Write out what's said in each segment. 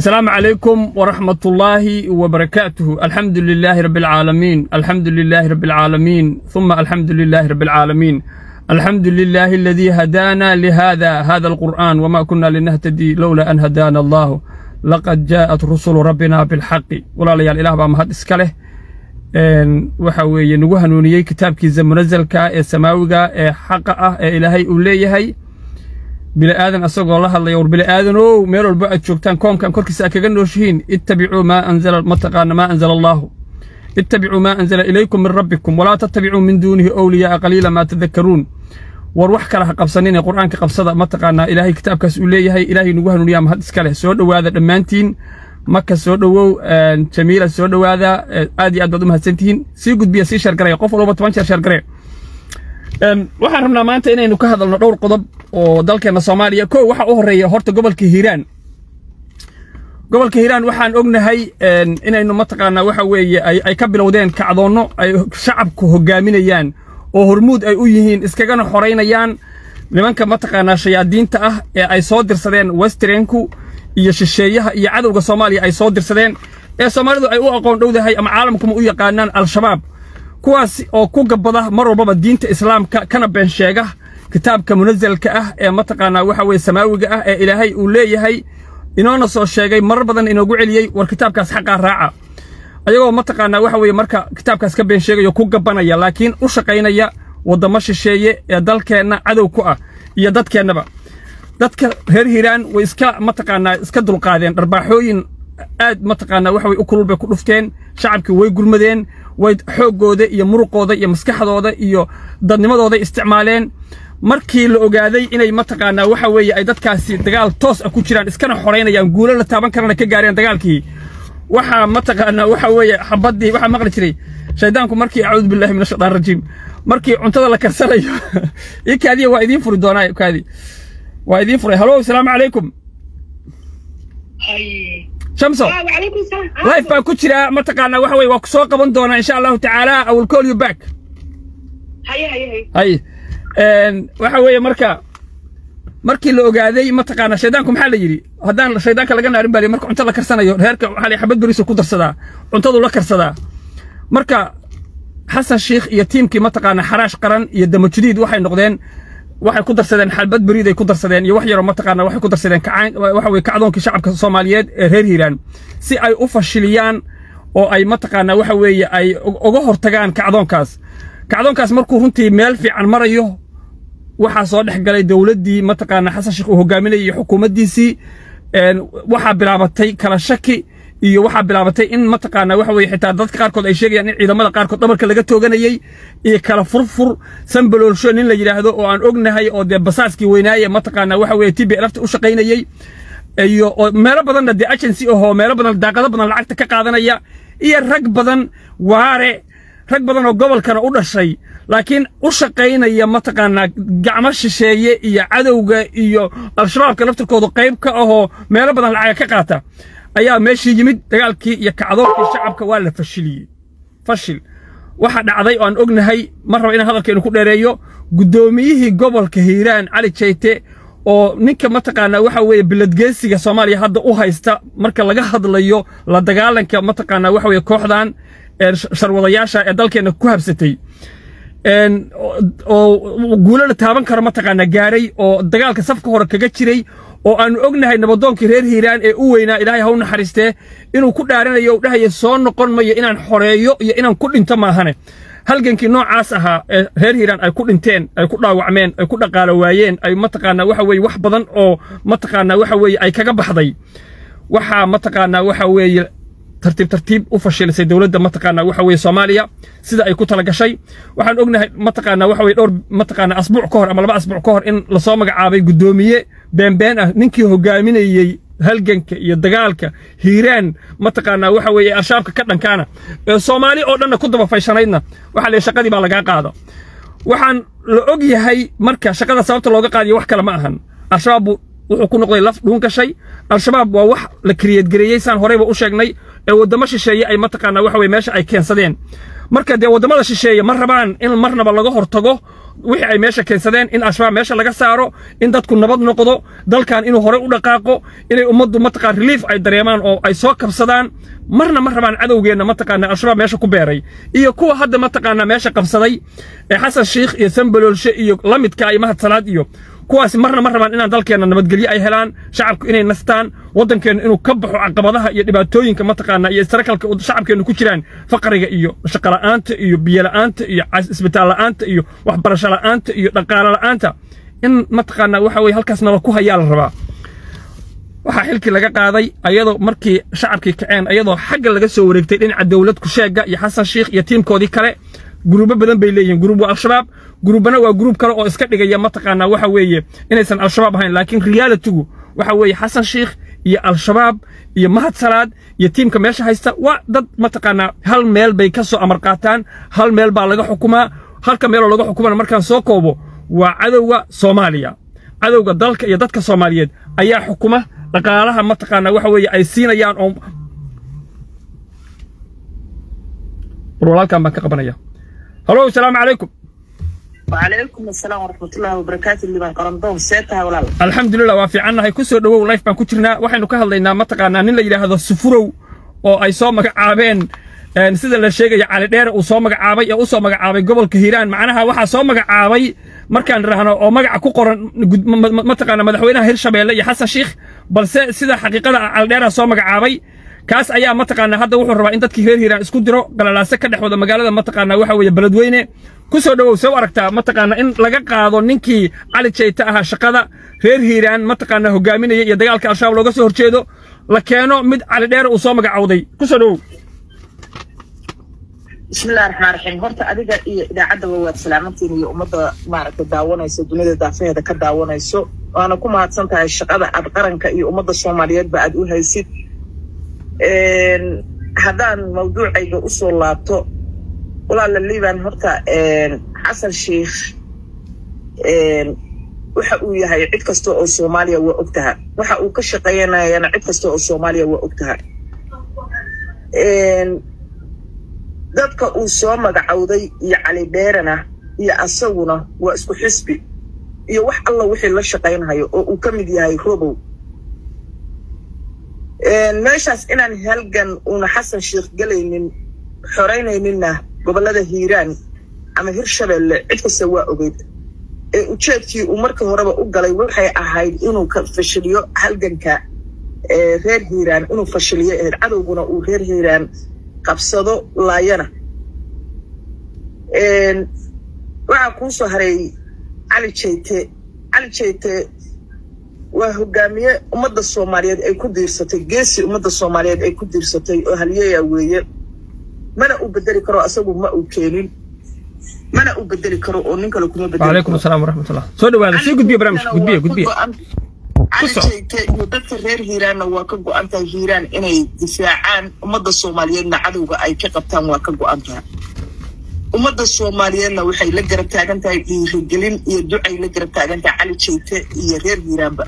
السلام عليكم ورحمة الله وبركاته الحمد لله رب العالمين الحمد لله رب العالمين ثم الحمد لله رب العالمين الحمد لله الذي هدانا لهذا هذا القرآن وما كنا لنهتدي لولا أن هدانا الله لقد جاءت رسل ربنا بالحق ولا ليال إله بام هاد إسكاله waxa weeye nagu hanuuniyey kitaabkiisa munazalka ee samaawiga ee xaqa ah ee ilaahay uu leeyahay bini'aadan asagoo la hadlaya war bini'aadanow meel walba aad joogtaan koomkan korkiisa aad kaga nooshihiin ittabicuu maa anzala mataqaana maa anzala allaahu ittabicuu maa anzala ilaykum min rabbikum walaa tattabicuu min duunihi owliyaaa qaliila maa tadakkaruun war wax kale ha qabsanine qur'aanka qabsada mataqaanaa ilaahay kitaabkaas uu leeyahay ilaahay nagu hanuuniyaa mahad iska leh soo dhowaada dhammaantiin maka soo dhowow jamiila soo dhowaada aad iyo aad baad u mahadsantihiin sii gudbiya sii sheergaraya qof walba toban jeer sheergaraya waxaan rabnaa maanta inaynu ka hadalno dhowr qodob oo dalkeenna soomaaliya kow waxa u horreeya horta gobolka hiiraan gobolka hiiraan waxaan ognahay inaynu mataqaanaa waxa weeye ay ka bilowdeen kacdoonno ay shacabku hogaaminayaan oo hormuud ay u yihiin iskagana xoraynayaan nimanka mataqaanaa shayaadiinta ah ee ay soo dirsadeen westrenku iyo shisheeyaha iyo cadowga soomaaliya ay soo dirsadeen ee soomaalidu ay u aqoon dhowdahay ama caalamkuma u yaqaanaan al-shabaab kuwaas oo ku gabbada mar walbaba diinta islaamka kana been sheega kitaabka munazalka ah ee mataqaanaa waxa weye samaawiga ah ee ilaahay uu leeyahay inoona soo sheegay marar badan inoogu celiyey war kitaabkaas xaqaa raaca ayagoo mataqaanaa waxa weye marka kitaabkaas ka been sheegayo ku gabbanaya laakiin u shaqaynaya waddamo shisheeye ee dalkeenna cadow ku ah iyo dadkeennaba dadka reer hiiraan way iska mataqaanaa iska dulqaadeen dharbaaxooyin aad mataqaanaa waxa way u kulul bay ku dhufteen shacabkii way gurmadeen way xooggooda iyo muruqooda iyo maskaxdooda iyo dadnimadooday isticmaaleen markii la ogaaday inay mataqaanaa waxa weeye ay dadkaasi dagaal toos ah ku jiraan iskana xoraynayaan guulo la taaban karana ka gaareen dagaalkii waxaa mataqaanaa waxa weeye xabaddii waxaa maqli jiray shaydaanku markii acuudu billahi min ashaytaan rajiim markii cuntada la karsanayo ii kaadiya waa idiin furi doonaa kaadi waa idiin furay halo asalaamu calaykum shamso life baan ku jiraa mataqaanaa waxa weye waa ku soo qaban doonaa insha allahu tacaala i will call you back hay waxa weeye marka markii la ogaaday mataqaanaa shaydaanku maxaa la yidhi haddaan shaydaanka laga naarin baa marka cunto la karsanayo reerka waxaa la xabad beriso ku darsadaa cuntadu la karsadaa marka xasan sheikh iyo tiimkii mataqaanaa xaraash qaran iyo damajudiid waxay noqdeen waxay ku darsadeen xalbad beriiday ku darsadeen iyo wax yaroo mataqaana waxay ku darsadeen waxa weye kacdoonkii shacabka soomaaliyeed ee reer hiiraan si ay u fashiliyaan oo ay mataqaanaa waxa weeye ay uga hortagaan kacdoonkaas kacdoonkaas markuu runtii meel fiican marayo waxaa soo dhex galay dowladdii mataqaanaa xasan sheekh uu hogaaminayay iyo xukuumaddiisii waxaa bilaabatay kala shaki iyo waxaa bilaabatay in mataqaanaa waxa weye xitaa dadka qaarkood ay sheegayaan in ciidamada qaarkood dhabarka laga tooganayey iyo kala furfur sambaloolsho nin la yidhaahdo oo aan ognahay oo dee basaaskii weynaaye mataqaanaa waxa weye tibi lafta u shaqaynayey iyo meelo badanna dee agency ahoo meelo badan daaqado badan lacagta ka qaadanaya iyo rag badan waare rag badan oo gobolkana u dhashay laakiin u shaqaynaya mataqaanaa gacmo shisheeye iyo cadowga iyo al-shabaabka laftirkoodu qayb ka ahoo meelo badan lacaga ka qaata ayaa meeshii yimid dagaalkii iyo kacdoonkii shacabka waa la fashiliyey fashil waxa dhacday oo aan ognahay mar raba inaan hadalkeenu ku dheereeyo guddoomiyihii gobolka hiiraan cali jayte oo ninka mataqaanaa waxa weeye biladgeesiga soomaaliya hadda u haysta marka laga hadlayo la dagaalanka mataqaanaa waxa weeye kooxdan sharwadayaasha ee dalkeenna ku habsatay oo guulo la taaban karo mataqaanaa gaaray oo dagaalka safka hore kaga jiray oo aanu ognahay nabadoonkii reer hiiraan ee u weynaa ilaahay ha u naxariistee inuu ku dhaaranayo u dhahaya soo noqon mayo inaan xoreeyo iyo inaan ku dhinto maahane halgankii noocaas ahaa ee reer hiiraan ay ku dhinteen ay ku dhaawacmeen ay ku dhaqaalo waayeen ay mataqaanaa waxa weeye wax badan oo mataqaanaa waxa weeye ay kaga baxday waxaa mataqaanaa waxa weeye tartiib tartiib u fashilisay dowladda mataqaanaa waxa weeye soomaaliya sida ay ku tala gashay waxaan ognahay mataqaanaa waxa weye dhowr mataqaanaa asbuuc ka hor ama laba asbuuc ka hor in lasoo magacaabay guddoomiye beenbeen ah ninkii hogaaminayey halganka iyo dagaalka hiiraan mataqaanaa waxa weeye al-shabaabka ka dhankaana ee soomaali oo dhanna ku daba fayshanaydna waxaa la shaqadii baa lagaa qaado waxaan la og yahay marka shaqada sababta looga qaadiyo wax kale ma ahan al-shabaab wuxuu ku noqday laf dhuun gashay al-shabaab waa wax la kiriyeedgareeyey saan horeyba u sheegnay ee waddamo shisheeye ay mataqaanaa waxa weye meesha ay keensadeen marka dee waddamada shisheeye ma rabaan in marnaba laga hortago wixii ay meesha keensadeen in al-shabaab meesha laga saaro in dadku nabad noqdo dalkan inuu horey u dhaqaaqo inay ummaddu mataqaan relief ay dareemaan oo ay soo kabsadaan marna ma rabaan cadowgeenna mataqaana al-shabaab meesha ku beeray iyo kuwa hadda mataqaana meesha qabsaday ee xasan shiikh iyo sambaloolshe iyo lamidka iyo mahad salaad iyo kuwaasi marna ma rabaan inaan dalkeenna nabadgelyo ay helaan shacabku inay nastaan waddankeenna inuu ka baxo caqabadaha iyo dhibaatooyinka mataqaana iyo istarakalka shacabkeennu ku jiraan faqriga iyo shaqola'aanta iyo biyola'aanta iyo isbitaal la'aanta iyo waxbarasho la'aanta iyo dhaqaale la'aanta in mataqaana waxa weye halkaas nala ku hayaa la rabaa waxaa xilkii laga qaaday ayadoo markii shacabkii kaceen ayadoo xagga laga soo wareegtay dhinaca dowlad kusheega iyo xasan shiikh iyo tiimkoodii kale guruubo badan bay leeyihiin guruub waa al-shabaab guruubana waa guruub kale oo iska dhigaya mataqaanaa waxa weeye inaysan al-shabaab ahayn laakiin realitigu waxa weeye xasan shiikh iyo al-shabaab iyo mahad salaad iyo tiimka meesha haysta waa dad mataqaanaa hal meel bay ka soo amar qaataan hal meel baa laga xukumaa halka meeloo laga xukumana markaan soo koobo waa cadowga soomaaliya cadowga dalka iyo dadka soomaaliyeed ayaa xukuma dhaqaalaha mataqaanaa waxa weeye ay siinayaan oo walaalkan baan ka qabanaya هلو السلام عليكم وعليكم السلام ورحمة الله وبركاته اللي بان قرنطون سيتها ولا لا الحمد لله وافي عنا هي كسر دو لايف بان كجرنا waxaynu ka hadlaynaa mataqaanaa nin la yiraahdo sufurow oo ay soo magacaabeen een sida la sheegay cali dheer uu soo magacaabay ee uu soo magacaabay gobolka Hiiraan macnaha waxa soo magacaabay markaan raahno oo magaca ku qoran mataqaanaa madaxweynaha Hirshabeelle iyo Xasan Sheikh balse sida xaqiiqada cali dheer soo magacaabay kaas ayaa mataqaanaa hadda wuxuu rabaa in dadkii reer hiiraan isku diro galalaase ka dhex wada magaalada mataqaanaa waxa weeye beledweyne ku soo dhowow soo aragtaa mataqaanaa in laga qaado ninkii cali jayta ahaa shaqada reer hiiraan mataqaanaa hogaaminaya iyo dagaalka al-shabaab looga soo horjeedo la keeno mid cali dheer uu soo magacowday ku soo dhowow بسم الله الرحمن الرحيم horta adiga iyo idaacadaba waad salaamantiin iyo ummadda maaragtay daawanayso dunida daafaheeda ka daawanayso waana ku mahadsan tahay shaqada aad qaranka iyo ummadda soomaaliyeedba aad u haysid haddaan mawduucayga usoo laabto walaala liban horta xasan sheikh waxa uu yahay cid kasta oo soomaaliya waa ogtaha waxa uu ka shaqeynayana cid kasta oo soomaaliya waa ogtaha dadka uu soo magacowday iyo cali dheerana iyo asaguna waa isku xisbi iyo wax alla wixii la shaqaynhayo oo uu ka mid yahay robow meeshaas inaan halgan uuna xasan sheikh gelaynin xoraynayninna gobollada hiiraan ama hirshabeelle cid kasta waa ogeyd ee ujeedkii uu markii horeba u galay waxay ahayd inuu ka fashiliyo halganka reer hiiraan inuu fashiliyo ahayd cadowguna uu reer hiiraan qabsado laayana waxaa kuu soo haray cali jayte cali jayte waa hogaamiye ummadda soomaaliyeed ay ku diirsatay geesi ummadda soomaaliyeed ay ku diirsatay oo halyeeya weeye mana uu bedeli karo asagu ma uu keenin mana uu bedeli karo oo nin kale kuma bedeli وعليكم السلام ورحمة الله سو دواada sii gudbiya barnaamijka gudbiya gudbiya cali jayte iyo dadka reer hiiraanna waa ka go-an tahay hiiraan inay difaacaan ummadda soomaaliyeedna cadowga ay ka qabtaan waa ka go-an tahay ummadda soomaaliyeedna waxay la garab taagan tahay dhiirigelin iyo ducay la garab taagan tahay cali jayte iyo reer hiiraanba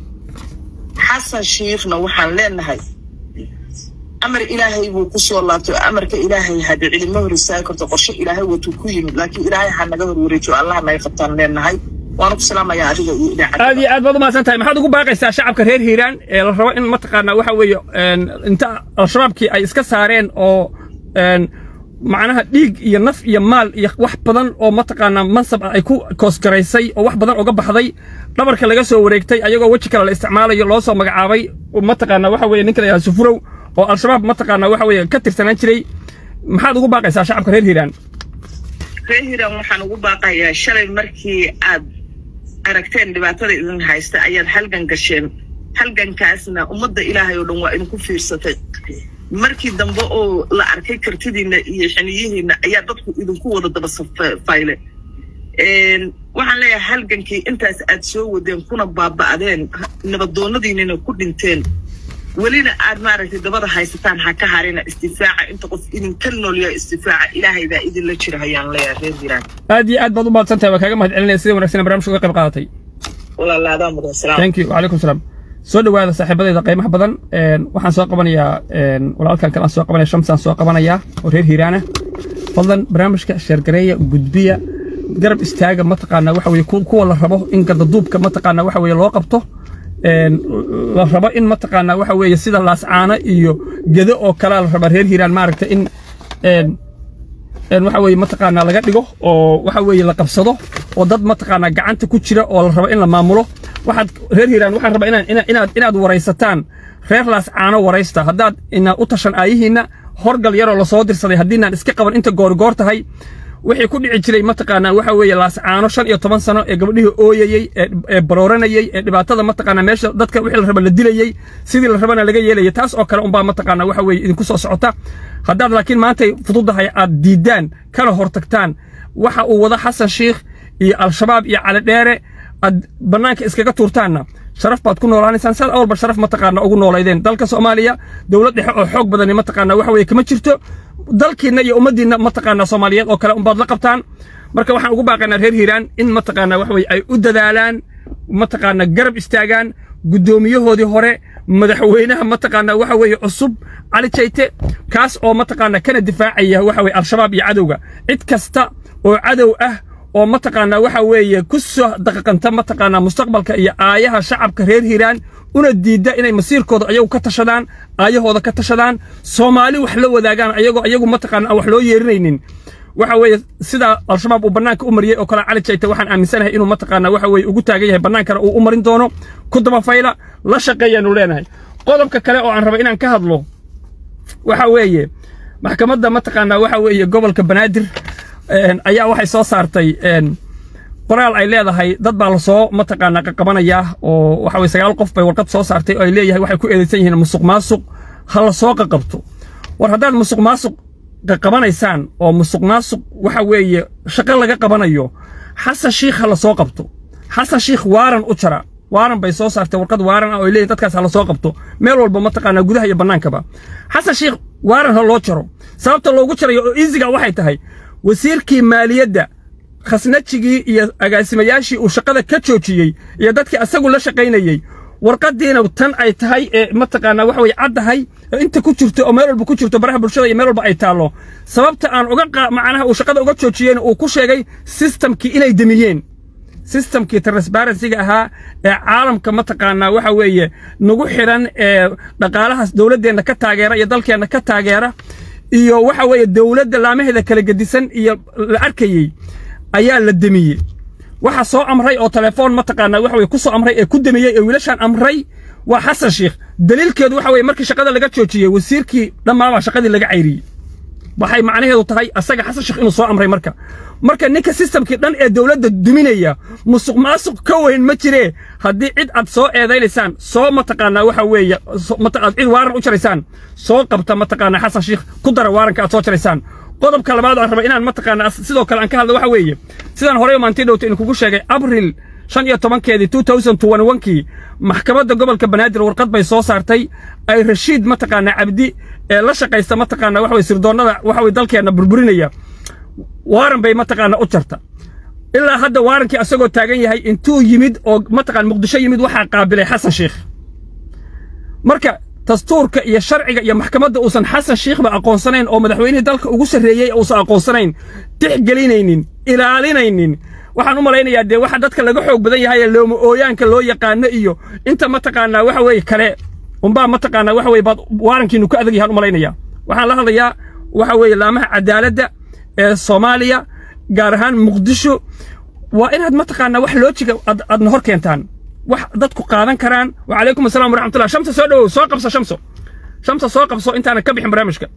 xasan shiikhna waxaan leenahay amar ilaahay buu ku soo laabtay amarka ilaahay hadda cilimo hor istaagi karto qorshe ilaahay watuu ku yimid laakiin ilaahay ha naga hor wareejiyo allah naga qabtaan leenahay waana ku salaamayaa adiga iyo idaacadda aad iyo aad baad u mahadsan tahay maxaad ugu baaqaysaa shacabka reer hiiraan ee la rabo in mataqaanaa waxa weeye inta al-shabaabkii ay iska saareen oo macnaha dhiig iyo naf iyo maal iyo wax badan oo mataqaanaa mansab ah ay ku koosgaraysay oo wax badan uga baxday dhabarka laga soo wareegtay ayagoo weji kale la isticmaalayo loo soo magacaabay mataqaanaa waxa weeye ninka la yidhahdo sufurow oo al-shabaab mataqaanaa waxa weeye ka tirsanaan jiray maxaad ugu baaqaysaa shacabka reer hiiraan reer hiiraan waxaan ugu baaqayaa shalay markii aad aragteen dhibaatada idin haysta ayaad halgan gasheen halgankaasna ummadda ilaahay oo dhan waa idinku fiirsatay markii dambe oo la arkay kartidiinna iyo xiniyihiinna ayaa dadku idinku wada daba safayle waxaan leeyahay halgankii intaas aad soo wadeen kuna baaba'deen nabadoonnadiinina ku dhinteen welina aad maaragtay dabada haysataan ha ka harina istifaaca inta qof idinka noolya istifaaca ilaahay baa idinla jira hayaan leeyahay reer hiiraan aad iyo aad baad u mahadsan tahay waa kaaga mahad celinaya sida wanaagsan barnaamijka uga qayb qaadatay walaalaadaa mudan salaam thank you wacalaykum salaam soo dhowaada saaxiibadayda qiimaha badan waxaan soo qabanayaa walaalkan kale aan soo qabanaya shamsaan soo qabanayaa oo reer hiiraana fadlan barnaamijka sheergareeya gudbiya garab istaaga mataqaanaa waxa weye kuwa la rabo in gardaduubka mataqaanaa waxa weye loo qabto la rabo in mataqaanaa waxa weeye sida laascaano iyo gedo oo kalea la rabaa reer hiiraan maaragta in waxa weeye mataqaanaa laga dhigo oo waxa weeye la qabsado oo dad mataqaanaa gacanta ku jira oo la rabo in la maamulo waxaad reer hiiraan waxaan rabaa inaad inaad inaad waraysataan reer laascaano waraysta haddaad inaad u tashan aayihiinna horgal yaroo lasoo dirsaday haddiinaan iska qaban inta goorigoor tahay wixii ku dhici jiray mataqaanaa waxa weeye laascaano shan iyo toban sano ee gabdhihii ooyayey ee barooranayey ee dhibaatada mataqaanaa meesha dadka wixii la raba la dilayey sidii la rabana laga yeelayay taas oo kale unbaa mataqaanaa waxa weeye idinku soo socota haddaad laakiin maantay fududahay aad diiddaan kana hortagtaan waxa uu wada xasan shiikh iyo al-shabaab iyo calidheere aad bannaanka iskaga tuurtaanna sharaf baad ku noolaanaysaan saad awalba sharaf mataqaana ugu noolaydeen dalka soomaaliya dowlad dhexe oo xoog badani mataqaana waxa weeye kama jirto dalkiinna iyo ummaddiinna mataqaana soomaaliyeed oo kale unbaad la qabtaan marka waxaan ugu baaqaynaa reer hiiraan in mataqaana waxa weye ay u dadaalaan mataqaana garab istaagaan guddoomiyahoodii hore madaxweynaha mataqaana waxa weeye cusub cali jayte kaas oo mataqaana kana difaacaya waxa weye al-shabaab iyo cadowga cid kasta oo cadow ah oo mataqaanaa waxa weeye ku soo daqaqanta mataqaanaa mustaqbalka iyo aayaha shacabka reer hiiraan una diidda inay masiirkooda ayagu ka tashadaan aayahooda ka tashadaan soomaali wax la wadaagaan ayagoo ayagu mataqaana aan wax loo yeerinaynin waxa weeye sida al-shabaab uu bannaanka u mariyey oo kale cali jayta waxaan aaminsanahay inuu mataqaanaa waxa weeye ugu taagan yahay bannaankana uu u marin doono ku dabafayla la shaqeeyaanu leenahay qodobka kale oo aan raba inaan ka hadlo waxa weeye maxkamadda mataqaanaa waxa weeye gobolka banaadir ayaa waxay soo saartay qoraal ay leedahay dad baa lasoo mataqaanaa qaqabanayaa oo waxa weye sagaal qof bay warqad soo saartay oo ay leeyahay waxay ku eedaysan yihiin musuq maasuq ha la soo qaqabto war haddaad musuq maasuq qaqabanaysaan oo musuq maasuq waxa weeye shaqo laga qabanayo xasan shiikh ha la soo qabto xasan shiikh waaran u jara waaran bay soo saartay warqad waaran ah oo ay leeyihin dadkaas ha la soo qabto meel walba mataqaanaa gudaha iyo bannaankaba xasan shiikh waaran ha loo jaro sababta loogu jarayo oo iisiga waxay tahay wasiirkii maaliyadda khasnajigii iyo agaasimayaashii uu shaqada ka joojiyey iyo dadkii asagu la shaqaynayey warqadiina tan ay tahay ee mataqaanaa waxa weye caddahay oo inta ku jirto oo meel walba ku jirto baraha bulshada iyo meel walba ay taallo sababta aan uga macnaha uu shaqada uga joojiyeyna uu ku sheegay sistamkii inay demiyeen sistamkii transparencyga ahaa ee caalamka mataqaanaa waxa weeye nagu xidhan ee dhaqaalahaas dowladdeenna ka taageera iyo dalkeenna ka taageera iyo waxa weeye dowladda laamaheeda kala gedisan iyo la arkayey ayaa la demiyey waxa soo amray oo telefoon mataqaanaa waxa weye ku soo amray ee ku demiyey ee wiilashaan amray waa xasan shiikh daliilkeedu waxa weye markii shaqada laga joojiyey wasiirkii dhammaabaa shaqadii laga cayriyey waxay macnaheedu tahay asaga xasan sheekh inuu soo amray marka marka ninka sistamkii dhan ee dowladda duminaya musuq maasuq ka weyn ma jiree haddii cid aad soo eedaynaysaan soo mataqaanaa waxa weeye aad cid waaran u jaraysaan soo qabta mataqaanaa xasan sheekh ku dara waaranka aad soo jaraysaan qodobka labaad aan raba inaan mataqaanaa sidoo kale aan ka hadlo waxa weeye sidaan horey maantii dhowta idinkugu sheegay abril shan iyo tobankeedii two thousand twenty one-kii maxkamadda gobolka banaadir warqad bay soo saartay ay rashiid mataqaanaa cabdi ee la shaqaysta mataqaanaa waxa weye sirdoonnada waxa weye dalkeenna burburinaya waaran bay mataqaanaa u jarta ilaa hadda waarankii asagoo taagan yahay intuu yimid oo mataqaan muqdisho yimid waxaa qaabilay xasan sheikh marka dastuurka iyo sharciga iyo maxkamadda uusan xasan shiikhba aqoonsanayn oo madaxweynihii dalka ugu sarreeyey uusan aqoonsanayn tixgelinaynin ilaalinaynin waxaan u malaynayaa dee waxa dadka laga xoog badan yahay ee looma ooyaanka loo yaqaano iyo inta mataqaanaa waxa weeye kale unbaa mataqaanaa waxa weye baad waarankiinu ka adag yahaan u malaynayaa waxaan la hadlayaa waxa weeye laamaha cadaaladda ee soomaaliya gaar ahaan muqdisho waa inaad mataqaanaa wax loojiga aadna hor keentaan wax dadku qaadan karaan wacalaykum assalam waraxmatullah shamsa soo dhowow soo qabso shamso shamsa soo qabso intaanan ka bixin barnaamijka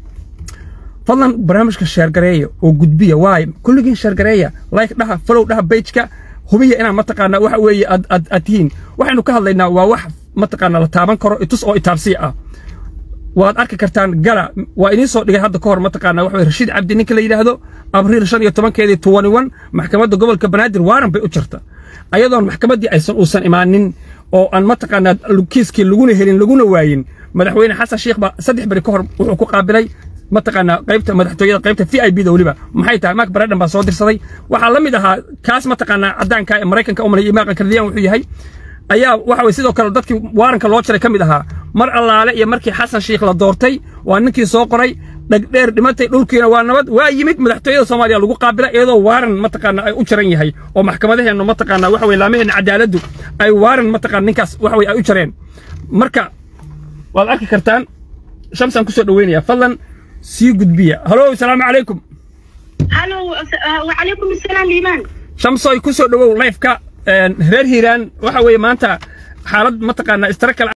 fadlan barnaamijka sheergareeya oo gudbiya waay kulligiin sheergareeya like dhaha follow dhaha pageka hubiya inaan mataqaanaa waxa weeye aad aad aad tihiin waxaynu ka hadlaynaa waa wax mataqaanaa la taaban karo itus oo itaabsiya ah waad arki kartaan gala waa idiin soo dhigay hadda ka hor mataqaanaa waxa weye rashiid cabdi ninka la yidhaahdo abriil shan iyo tobankeedii twenty one maxkamadda gobolka banaadir waaran bay u jirta ayadoon maxkamaddii aysan uusan imaanin oo aan mataqaanaa kiiskii laguna helin laguna waayin madaxweyne xasan sheikh baa saddex beri ka hor wuxuu ku qaabilay mataqaanaa qaybta madaxtooyada qaybta v i b da weliba maxay tahay mark baradhan baa soo dirsaday waxaa la mid ahaa kaas mataqaanaa caddaanka ee maraykanka u malaya imaaqan kardiyaan wuxuu yahay ayaa waxa weye sidoo kale dadkii waaranka loo jaray ka mid ahaa mar allaale iyo markii xasan sheikh la doortay waa ninkii soo qoray dhagdheer dhimatay dhulkiina waa nabad waa yimid madaxtooyada soomaaliya lagu qaabila iyadoo waaran mataqaana ay u jaran yahay oo maxkamadaheennu mataqaana waxa weye laamaheenna cadaaladdu ay waaran mataqaana ninkaas waxa weye ay u jareen marka waad arki kartaan shamsaan kusoo dhaweynaya fadlan sii gudbiya halo asalaamu calaykum halo wacalaykum asalaam liimaan shamsoy kusoo dhawow lifeka reer hiiraan waxa weeye maanta xaalad mataqaana istara kale